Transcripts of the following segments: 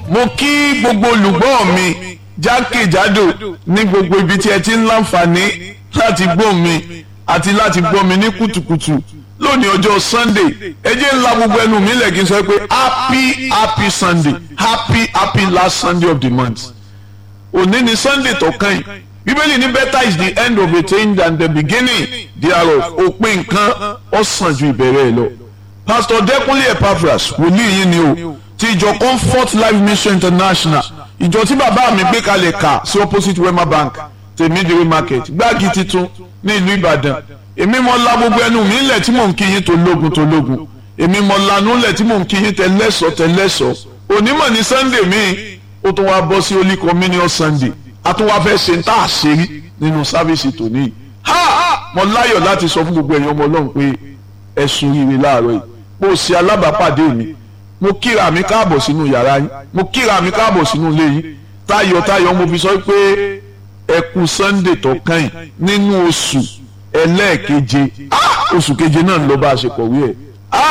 mo kí gbogbo olùgbọ́ mi jákèjádò ní gbogbo ibi tí ẹ ti ń láǹfààní láti gbọ́ mi àti láti gbọ́ mi ní kùtùkùtù lónìí ọjọ́ sunday ẹ jẹ́ ńlá gbogbo ẹnu mi lẹ̀ kí n sọ pé happy happy sunday happy happy last sunday of the month òní ni sunday tó kàn yìí bíbélì ní better is the end of a thing than the beginning thereof òpin nǹkan ó sàn ju ìbẹ̀rẹ̀ ẹ̀ lọ pastor dẹ́kunlé epaphras wòlíì yín ni o ti ìjọ comfort life mission international ìjọ tí bàbá mi gbé kalẹ̀ kà sí opposite wema bank tèmídìrí market gbági titun ní ìlú ìbàdàn èmi mọ la gbogbo ẹnu mi lẹ̀ tí mò ń kí yín tó lógun tó lógun èmi mọ lanu lẹ̀ tí mò ń kí yín tẹ́lẹ̀sọ̀ tẹ́lẹ̀sọ̀ onímọ̀ ní sunday mi ó tún wá bọ́ sí holy communion sunday a tún wá fẹ́ ṣe ń tà àṣírí nínú sáfíìsì tòní yìí ha mo láyọ̀ láti sọ fún gbogbo ẹ̀yin ọmọ ọlọ́run pé ẹ̀sùn rire láàárọ̀ yìí bó ṣe alábàápàdé mi mo kíra mi káàbọ̀ sínú yàrá yín mo kíra mi káàbọ̀ sínú ilé yín tayọ̀tayọ̀ mo fi sọ pé ẹ kú sunday tó kàn yín nínú oṣù ẹlẹ́ẹ̀keje oṣù keje náà ń lọ bá a ṣe kọ̀wé ẹ̀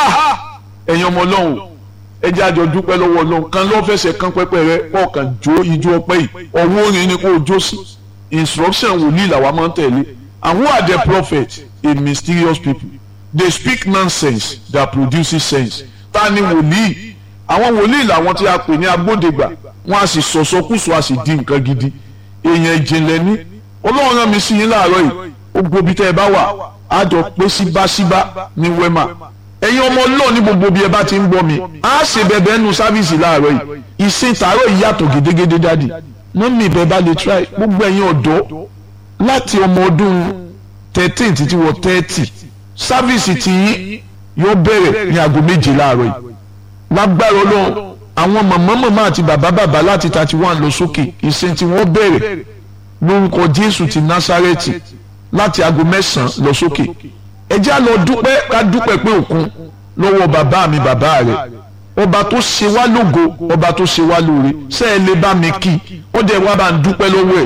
ẹ̀yin ọmọ ọlọ́run ẹ jẹ́ àjọ dúpẹ́ lọ́wọ́ ọlọ́run kan ló fẹsẹ̀ kan pẹ́pẹ́ rẹ ọkàn jó ijó ọpẹ́ yìí ọwọ́ orin ni kò jó sí instruction wòlíì làwa máa ń tẹ̀lé and who are the prophets a mysterious people they speak nonsense that produces sense ta ni wòlíì àwọn wòlíì làwọn tí a pè ní agbódegbà wọn a sì sọ̀sọ́kùsọ a sì di nǹkan gidi èèyàn ìjìnlẹ̀ ní ọlọ́run rán mi sí yín láàárọ̀ yìí ó gbóbi tẹ́ ẹ bá wà á jọ pé síbáṣíbá ní wema ẹ̀yin ọmọ ọlọ́run ní gbogbo bí ẹ bá ti ń gbọ́ mi á ṣe bẹ̀bẹ̀ nù sáfíìsì láàárọ̀ yìí ìsìn tààrọ̀ yìí yàtọ̀ gédégédé dádì mọ́mí ìbẹ̀ bá lè try gbogbo ẹ̀yin ọ̀dọ́ láti ọmọ ọdún thirteen títí wọ thirty sáfíìsì tí yóò bẹ̀rẹ̀ ní aago méje láàárọ̀ yìí lágbára ọlọ́run àwọn màmá màmá àti bàbá bàbá láti thirty one lọ sókè ìsìn tí wọ́n bẹ̀rẹ̀ lórúkọ jésù ti násárẹ́tì láti aago mẹ́sàn-án lọ sókè ẹ jẹ́ á lọ dúpẹ́ ká dúpẹ́ pé òkun lọ́wọ́ bàbá mi bàbá rẹ̀ ọba tó ṣe wá lógo ọba tó ṣe wá lóore ṣé ẹ lè bá mi kí ó dẹ̀ wá bá ń dúpẹ́ lọ́wọ́ ẹ̀